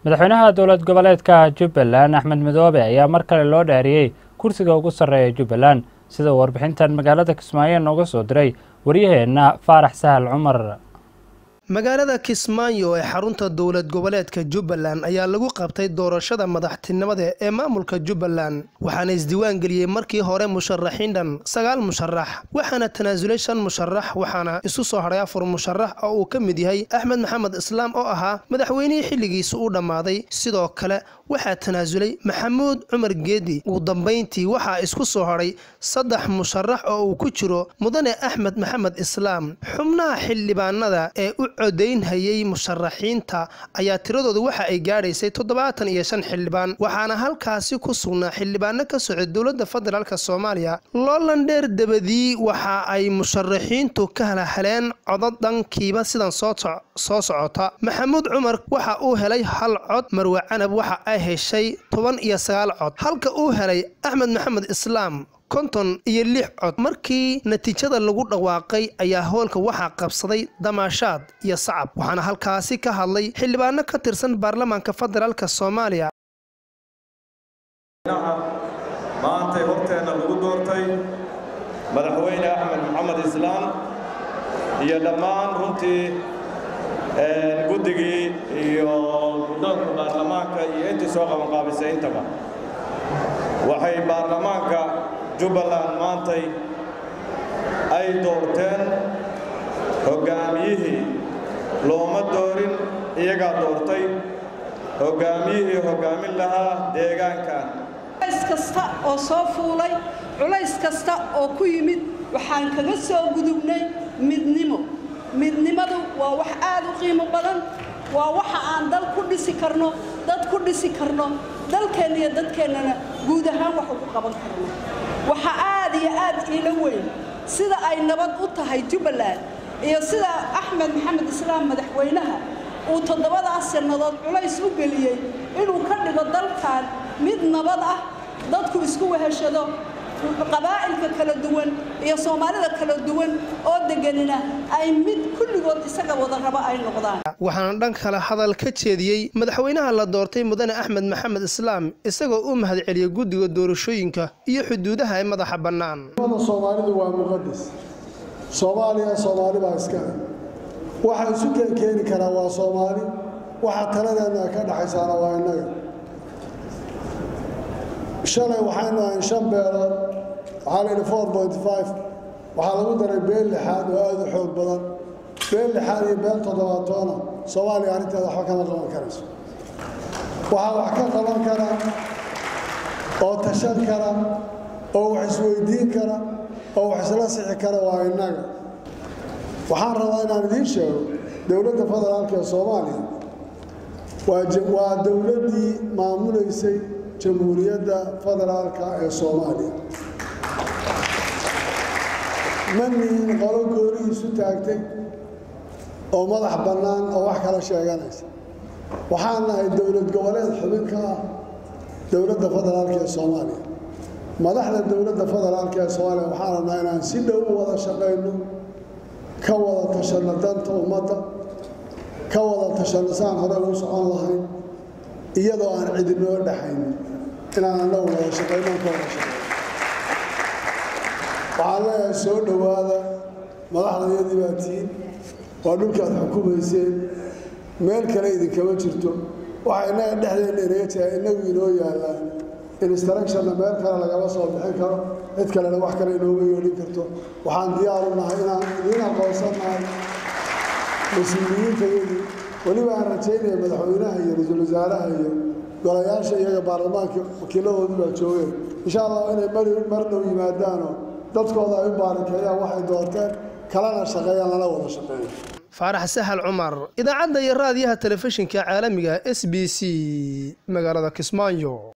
madaxweynaha dowlad goboleedka jubbaland axmed midoobe ayaa mar kale loo dhaariyey kursiga ugu sarreeya jubbaland sida uu warbixintan magaalada kismaayo nooga soo diray waryaheenna faarax sahal cumar magaalada kismaayo ee xarunta dowlad goboleedka jubbaland ayaa lagu qabtay doorashada madaxtinimada ee maamulka jubbaland waxaana isdiiwaan geliyey markii hore musharaxiin dhan sagaal musharax waxaana tanaasulay shan musharax waxaana isu soo hadhay afar musharax oo uu ka mid yahay axmed maxamed islaam oo ahaa madaxweynihii xilligiisa u dhammaaday sidoo kale waxaa tanaasulay maxamuud cumar geedi ugu dambayntii waxaa isku soo hadhay saddex musharax oo uu ku jiro mudane axmed maxamed islaam xubnaha xildhibaanada ee u codaynhayay musharaxiinta ayaa tiradooda waxa ay gaadhaysay toddobaatan iyo shan xildhibaan waxaana halkaasi ku sugnaa xildhibaano ka socda dowladda federaalk soomaaliya loolandheer dabadii waxa ay musharaxiintu ka halhaleen codod dhankiiba sidan soo socota maxamuud cumar waxa uu helay hal cod marwe canab waxa ay heshay toban iyo sagaal cod halka uu helay axmed maxamed islaam konton iyo lix cod markii natiijada lagu dhawaaqay ayaa hoolka waxaa qabsaday damaashaad iyo sacab waxaana halkaasi ka hadlay xildhibaano ka tirsan baarlamaanka federaalk soomaaliya maantay horteenna lagu doortay madaxweyne axmed maxamed islaam iyo dhammaan runtii guddigii iyo guddoonka baarlamaanka iyo intii soo qabanqaabisay intaba waxay baarlamaanka jubbaland maantay ay doorteen hoggaamiyihii looma doorin iyagaa doortay hoggaamiyihii hoggaamin lahaa deegaankan culays kasta oo soo fuulay culays kasta oo ku yimid waxaan kaga soo gudubnay midnimo midnimadu waa wax aad u qiimo badan waa waxa aan dal ku dhisi karno dad ku dhisi karno dalkeenna iyo dadkeennana guud ahaan wax ugu qaban karno waxa aad iyo aad iila weyn sida ay nabad u tahay jubbaland iyo sida axmed maxamed islaam madaxweynaha uu toddobadaas sannadood culays u geliyey inuu ka dhigo dalkan mid nabad ah dadku isku weheshado qabaa'ilka kala duwan iyo soomaalida kala duwan oo deganina ay mid kulligood isaga wada rabo ay noqdaan waxaana dhan kale hadal ka jeediyey madaxweynaha la doortay mudane axmed maxamed islaam isagoo u mahadceliyey guddiga doorashooyinka iyo xuduudaha ee madaxa bannaan soomaalidu waa muqadis soomaaliya soomaali baa iskale waxa isu keeni karaa waa soomaali waxa taladeenna ka dhaxaysaana waa innaga shalay waxaynu ahayn shan beelood waxaa la yidhi four point five waxaa lagu daray beel lixaad oo aada u xoog badan beel lixaad iyo beel toddobaatoona soomaaliya arrinteeda waxba kama qaban karayso waxaa wax ka qaban kara oo tashan kara oo wax isweydiin kara oo wax isla sixi kara waa innaga waxaan rabaa inaan idiin sheego dowladda federaalka ee soomaaliya waa dowladdii maamulaysay jamhuuriyadda federaalka ee soomaaliya ma nihin qolo goonihiisu taagtay oo madax bannaan oo wax kala sheeganaysa waxaan nahay dowlad goboleed xubin ka ah dowladda federaalka ee soomaaliya madaxda dowladda federaalka ee soomaaliya waxaan rabnaa inaan si dhow u wada shaqayno ka wada tashanno danta ummadda ka wada tashanno saan hore ugu socon lahayn iyadoo aan cidinoo dhexaynin inaan annagu wada shaqaynoon ka wada shaqayno waxaan leeyahay soo dhowaada madaxdayadii baa tihiin waa dhulkaad xukumayseen meel kale idinkama jirto waxa innaga dhexdeenna inaga jira innagu inoo yaallaan instructionna meel kale lagama soo bixin karo cid kalena wax kale inooma yeelin karto waxaan diyaaru nahay inaan idiin aqoonsannahay mas-uuliyiintayadii weliba aan rajaynaya madaxweynaha iyo ra-iisul wasaaraha iyo golayaasha iyaga baarlamaanka wakiiladoodii baa joogeen insha allah inay mar dhow yimaadaanoo dadkooda ay u baarakeeyaan waxay doorteen kalena shaqeeyaan lana wada shaqeeyo faarax sahal cumar idaacadda iyo raadiyaha telefishinka caalamiga s b c magaalada kismaayo